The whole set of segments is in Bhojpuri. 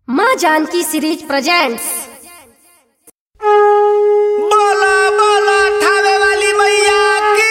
माँ जानकी सीरीज प्रेजेंट्स बोला बोला ठावे वाली मैया की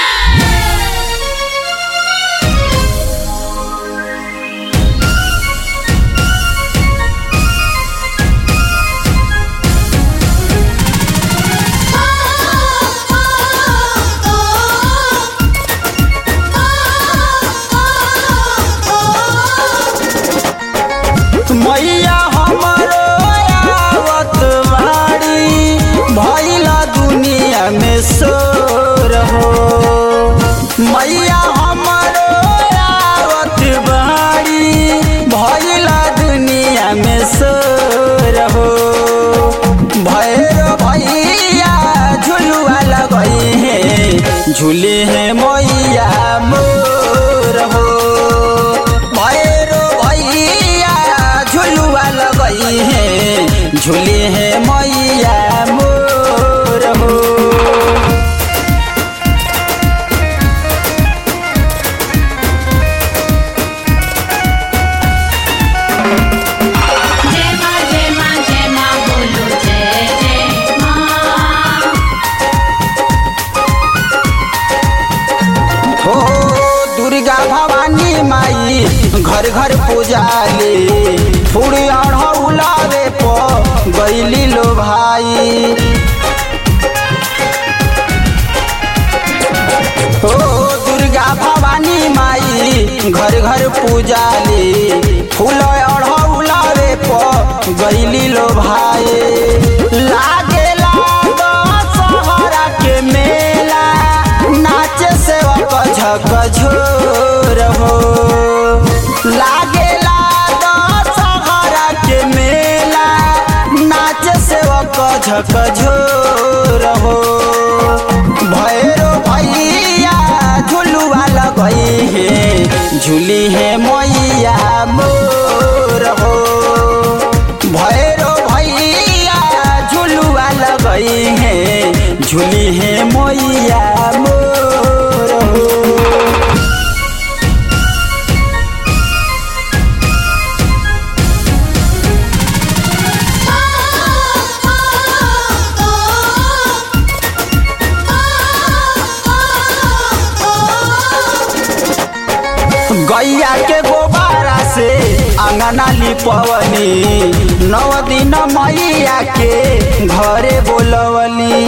मैया हमरो आवत बाड़ी भइला दुनिया में शोर हो मैया हमरो आवत बाड़ी भइला दुनिया में शोर हो भैरो भैया झुलुआ लगई है झूले है मैया मोर हो भैरो भैया झुलुआ लगई है झूले है मैया मोर हो जय माँ जय माँ जय माँ बोलो जय जय माँ हो दुर्गा भवानी माई घर घर पूजाले फूड़ी अढ़ौलावे प गईली लो भाई हो दुर्गा भवानी माई घर घर पूजाले फूल अढ़ौलावे प गईली लो भाई लागे लागा सहरा के मेला नाचे सेवक झक झोर हो लागे लागा सहरा के मेला नाचे सेवक झक झोर हो भैरो भैया झुलुआ लगई है झूली है मैया मोर हो भैरो भैया झुलुआ लगई है झूली है मैया मोर हो गैया के गोबारा से अंगना लिपवनी नौ दिन मैया के घरे बोलवली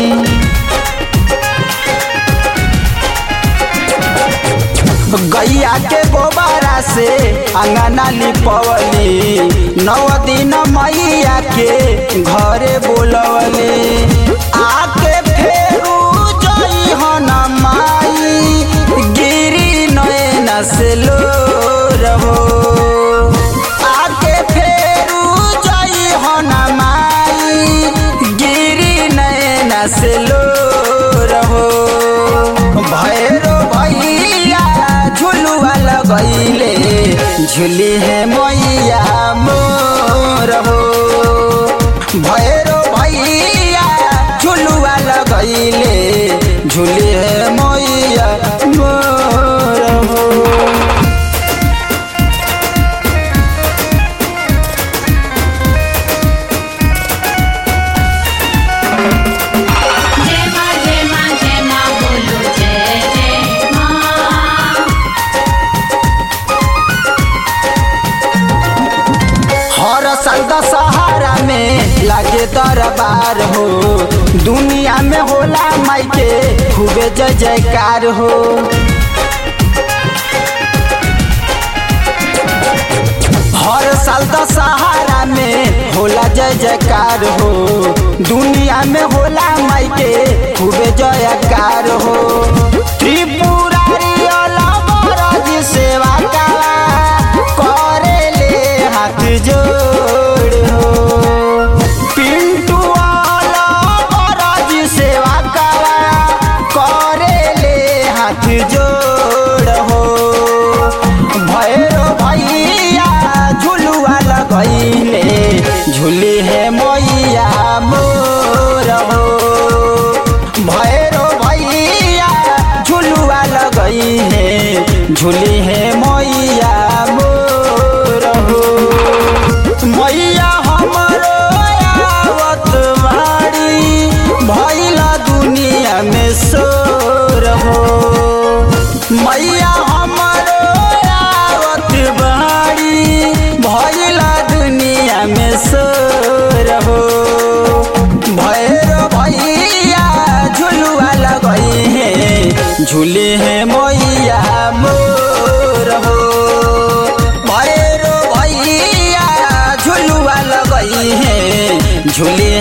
गैया के गोबारा से अंगना लिपवली नौ दिन मैया के घरे बोलवली आके फेरू जई हन माई गिरी नयन से लो रहो आके फेरू जई हन माई गिरी नयन से लो रहो भैरो भैया झुलुआ लगैले झुली है मैया मोर हो भैरो भैया झुलुआ लगैले झुली है मैया मोर हो जय माँ जय माँ जय माँ बोलो जय जय माँ हर साल दशहरा में लागे दरबार हो दुनिया में होला माई के खूबे जय जयकार हो हर साल दशहरा में होला जय जयकार हो दुनिया में होला माई के खूबे जयकार हो त्रिपुरारी अलबरज सेवा का करे ले हाथ जोड़ हो पिंटू अलबरज सेवा का करे ले हाथ जोड़ हो भैरो भैया झुलुआ लगैले झूली है मैया मोर हो भैरो भैया झुलुआ लगई है झूली है मैया मोर हो मैया झूले हैं मैया मोर हो भैरो भैया झुलुआ लगई है झूले